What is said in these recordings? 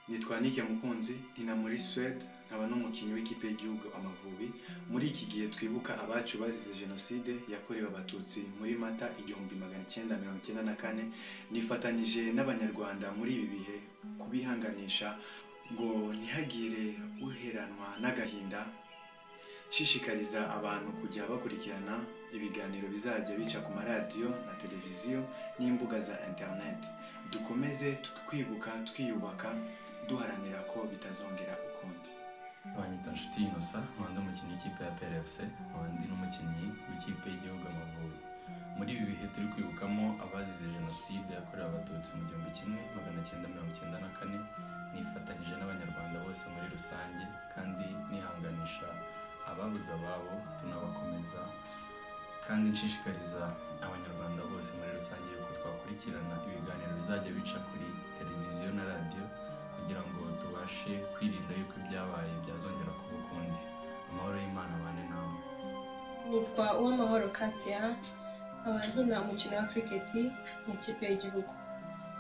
nitwa Nick Mukunzi ina muri Suède nkaba n'umukinnyi w'ikipe y'igihugu Amavubi muri iki gihe twibuka abacu bazize jenoside yakorewe abatutsi muri mata igihumbi magana cyenda mirongo icyenda na kane nifatanije n'abanyarwanda muri ibi bihe kubihanganisha ngo ntihagire uheranwa n'agahinda nshishikariza abantu kujya bakurikirana ibiganiro bizajya bica ku maradiyo na televiziyo n'imbuga za interineti dukomeze twibuka twiyubaka duharanira ko bitazongera ukundi banyita inshuti inosa nkaba ndi umukinnyi w'ikipe ya PRFC nkaba ndi n'umukinnyi w'ikipe y'igihugu Amavubi muri ibi bihe turi kwibukamo abazize jenoside yakorewe abatutsi mu gihumbi kimwe magana cyenda mirongo icyenda na kane nifatanyije n'abanyarwanda bose muri rusange kandi nihanganisha ababuze ababo tunabakomeza kandi nshishikariza abanyarwanda bose muri rusange yuko twakurikirana ibiganiro bizajya bica kuri televiziyo na radiyo kugira ngo tubashe kwirinda yuko ibyabaye byazongera kuba ukundi amahoro y'imana abane nawe nitwa uwamahoro katia nkaba nkina umukino wa kiriketi mu kipe y'igihugu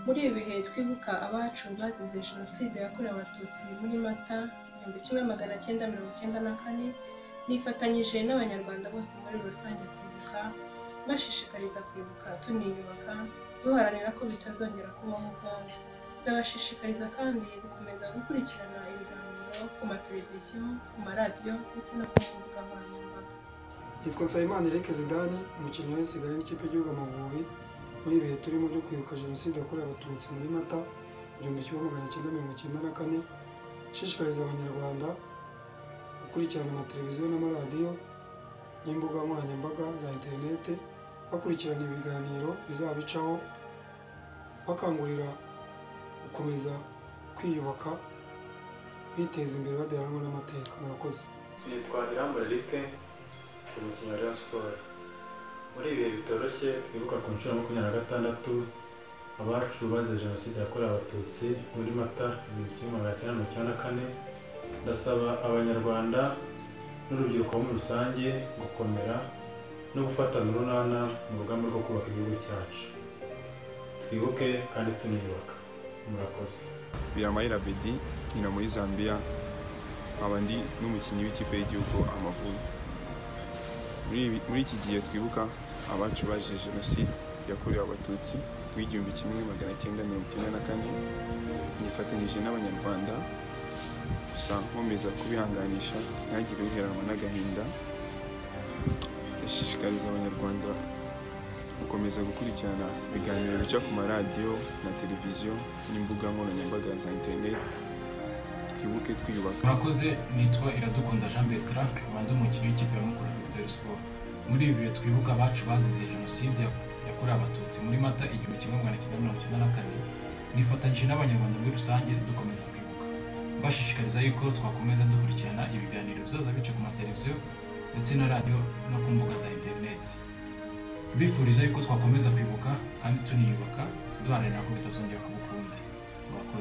muri ibi bihe twibuka abacu bazize jenoside yakorewe abatutsi muri mata igihumbi kimwe magana cyenda mirongo icyenda na kane nifatanyije n'abanyarwanda bose muri rusange kwibuka bashishikariza kwibuka tuniyubaka duharanira ko bitazongera kubaho ukundi ndabashishikariza kandi gukomeza gukurikirana ibiganiro ku mateleviziyo ku maradiyo ndetse no ku mbuga nkoranyambaga nitwa nsabimana eric zidane umukinnyi w'isigara n'ikipe y'igihugu amavubi muri ibihe turimo byo kwibuka jenoside yakorewe abatutsi muri mata igihumbi kimwe magana cyenda mirongo icyenda na kane nshishikariza abanyarwanda gukurikirana amateleviziyo n'amaradiyo n'imbuga nkoranyambaga za interinete bakurikirana ibiganiro bizabicaho bakangurira gukomeza kwiyubaka biteza imbere badaheranwa n'amateka murakoze nitwa irambura eric ndi umukinnyi wa rayon siporo muri ibihe bitoroshye twibuka ku nshuro ya makumyabiri na gatandatu abacu bazize jenoside yakorewe abatutsi muri mata igihumbi kimwe magana cyenda mirongo icyenda na kane ndasaba abanyarwanda n'urubyiruko muri rusange gukomera no gufatana urunana mu rugamba rwo kubaka igihugu cyacu twibuke kandi tuniyubaka murakoze biramahera bedi nyina muri zambia nkaba ndi n'umukinnyi w'ikipe y'igihugu amavubi Muri- muri iki gihe twibuka abacu baje jenoside yakorewe abatutsi w'igihumbi kimwe magana cyenda mirongo icyenda na kane nifatanyije n'abanyarwanda gusa nkomeza kubihanganisha ntagire uheranwa n'agahinda ndashishikariza abanyarwanda gukomeza gukurikirana ibiganiro bica ku maradiyo na televiziyo n'imbuga nkoranyambaga za interineti twibuke twiyubaka murakoze nitwa iradukunda jean bertrand nkaba ndi umukinnyi w'ikipe ya mukura victoire sport muri ibi bihe twibuka abacu bazize jenoside yakorewe abatutsi muri mata igihumbi kimwe magana cyenda mirongo icyenda na kane nifatanyije n'abanyarwanda muri rusange dukomeza kwibuka bashishikariza yuko twakomeza dukurikirana ibiganiro bizaza bica ku mateleviziyo ndetse na radiyo no ku mbuga za interineti bifuriza yuko twakomeza kwibuka kandi tuniyubaka duharanira ko bitazongera kuba ukundi murakoze